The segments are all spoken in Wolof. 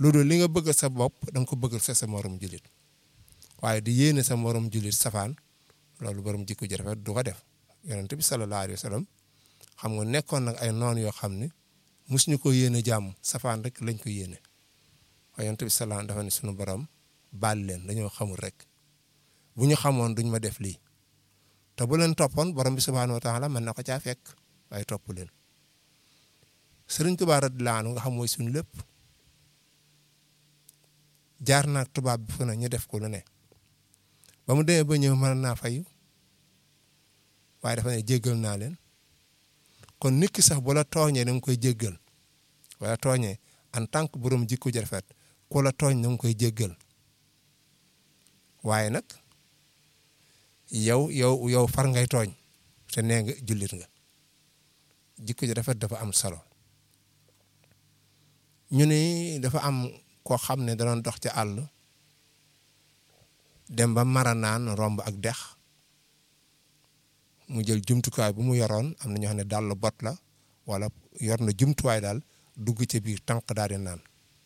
loolu li nga bëgg sa bopp da nga ko bëggal sa sa morom jullit waaye di yéene sa morom jullit safaan loolu borom jikko ji rafet du ko def yonent bi sallallahu alayhi wa sallam xam nga nekkoon nag ay noon yoo xam ne mosuñu ko yéene jàmm safaan rek lañ ko yéene waaye yonent bi sallallahu dafa ne sunu borom baal leen dañoo xamul rek bu ñu xamoon duñ ma def lii te bu leen toppoon borom bi subhaanahu wa taala mën na ko caa fekk waaye topp leen Sëriñ Tuubaa radiyallaahu anhu nga xam mooy suñu lépp jaar naag tubaab bi fu ne ñu def ko lu ne ba mu demee ba ñëw mën naa fayu waaye dafa ne jéggal naa leen kon nit ki sax bu la tooñee da nga koy jéggal wala tooñee en tant que borom jikko ji rafet ku la tooñ da nga koy jéggal waaye nag yow yow yow far ngay tooñ te nee nga jullit nga jikko ji rafet dafa am solo ñu ne dafa am koo xam ne da doon dox ci àll dem ba mara naan romb ak dex mu jël jumtukaay bu mu yoroon am na ñoo xam ne dàll bot la wala yor na jumtuwaay daal dugg ci biir tànk daal di naan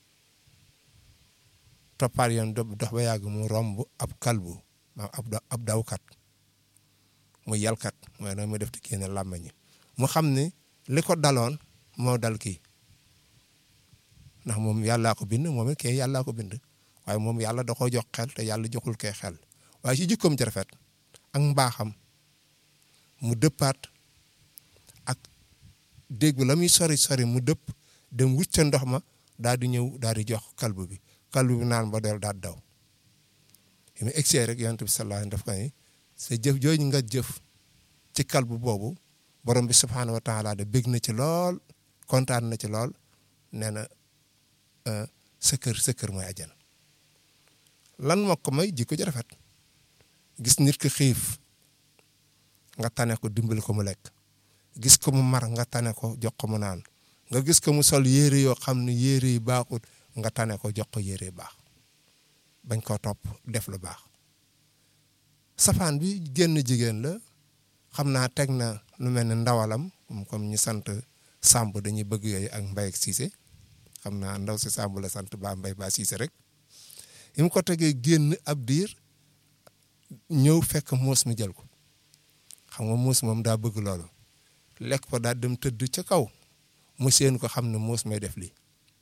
toppaat yoon dox ba yàgg mu romb ab kalbu maam ab dawkat mu yalkat mooy noonu mu def di génne làmmañi mu xam ne li ko daloon moo dal kii ndax moom yàllaa ko bind moom it kay yàllaa ko bind waaye moom yàlla da koo jox xel te yàlla joxul kay xel waaye ci jikkoom ci rafet ak mbaaxam mu dëppaat ak dégg la muy sori sori mu dëpp dem wut ca ndox ma daal di ñëw daal di jox kalbu bi kalbu bi naan ba del daal daw yi mu egsee rek yonent bi sallallahu alayhi wa sallam daf ko ne sa jëf jooju nga jëf ci kalbu boobu borom bi subhaanahu wa taala de bég na ci lool kontaan na ci lool nee na sa kër sa kër mooy ajana lan moo ko may jikko ji rafet gis nit ki xiif nga tane ko dimbali ko mu lekk gis ko mu mar nga tane ko jox ko mu naan nga gis ko mu sol yére yoo xam ne yére yi baaxut nga tane ko jox ko yére yu baax bañ koo topp def lu baax safaan bi génn jigéen la xam naa teg na lu mel ne ndawalam comme ñi sant Samb dañuy bëgg yooyu ak Mbaye ak Cissé xam naa ndaw si Samb la sant ba Mbaye ba Cissé rek yi mu ko tegee génn ab diir ñëw fekk muus mi jël ko xam nga muus moom daa bëgg loolu lekk ko daal dem tëdd ca kaw mu seen ko xam ne muus may def lii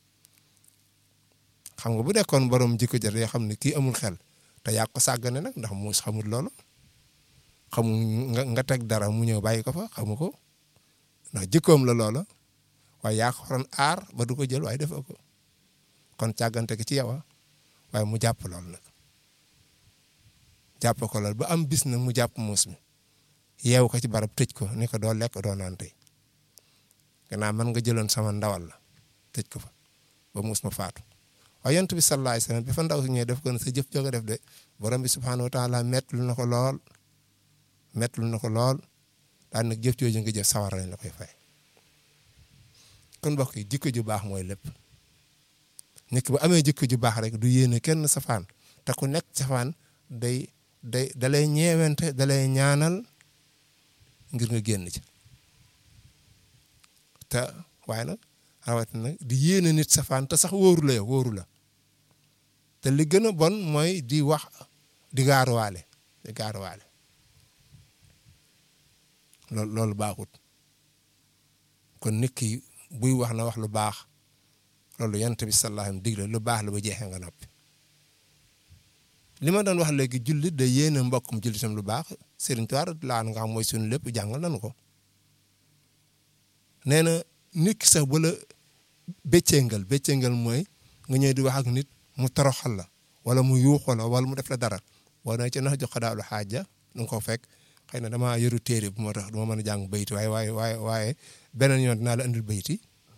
xam nga bu nekkoon borom jikko jar yoo xam ne kii amul xel te yaa ko sàggane nag ndax muus xamul loolu xamul nga nga teg dara mu ñëw bàyyi ko fa xamu ko ndax jikkoom la loola waaye yaa ko waroon aar ba du ko jël waaye defoo ko kon càggante ki ci yow waaye mu jàpp loolu nag jàpp ko loolu ba am bis nag mu jàpp muus mi yeewu ko ci barab tëj ko ni ko doo lekk doo naan tey gannaaw man nga jëloon sama ndawal la tëj ko fa ba muus ma faatu waaye yonent bi sallallahu alayhi wasallam bi fa ndaw si ñëwee def ko ne sa jëf joga def de borom bi subhaanahu wa taala mettlu na ko lool mettlu na ko lool daan nag jëf jooju nga jëf sawar lañ la koy fay kon mbokk yi jikko ju baax mooy lépp nit ki bu amee jikko ju baax rek du yéene kenn safaan te ku nekk safaan day day dalay ñeewente dalay ñaanal ngir nga génn ci te waaye nag rawatina nag di yéene nit safaan te sax wóoru la yow wóoru la te li gën a bon mooy di wax di gaaruwaale di gaaruwaale loolu loolu baaxut kon nit ki buy wax na wax lu baax loolu yonent bi sallallahu alayhi wasallam digle lu baax la ba jeexee nga noppi li ma doon wax léegi jullit da yéene mbokkum jullitam lu baax Serigne Touare laa nga xam mooy suñu lépp jàngal nañu ko nee na nit ki sax bu la béccéngal béccéngal mooy nga ñëw di wax ak nit mu toroxal la wala mu yuuxu la wala mu def la dara boo nee ci nax jox daalu xaaja du nga ko fekk xëy na damaa yoru téere bu moo tax du ma mën a jàng bayti waaye waaye waaye waaye beneen yoon dinaa la andil bayti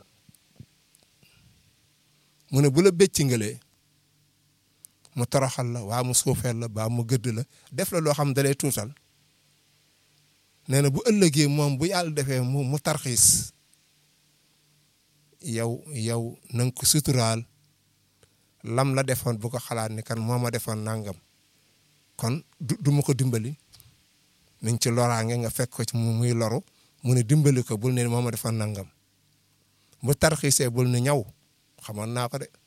mu ne bu la béccingalee mu toroxal la waa mu suufeel la baa mu gëdd la def la loo xam da lay tuutal nee na bu ëllëgee moom bu yàlla defee mu mu tarxiis yow yow na nga ko suturaal lam la defoon bu ko xalaat ni kan moo ma defoon nangam kon du du ma ko dimbali mi ngi ci loraange nga fekk ko ci mu muy loru mu ne dimbali ko bul ne moo ma defoon nangam bu tarxiisee bul ne ñaw xamoon naa ko de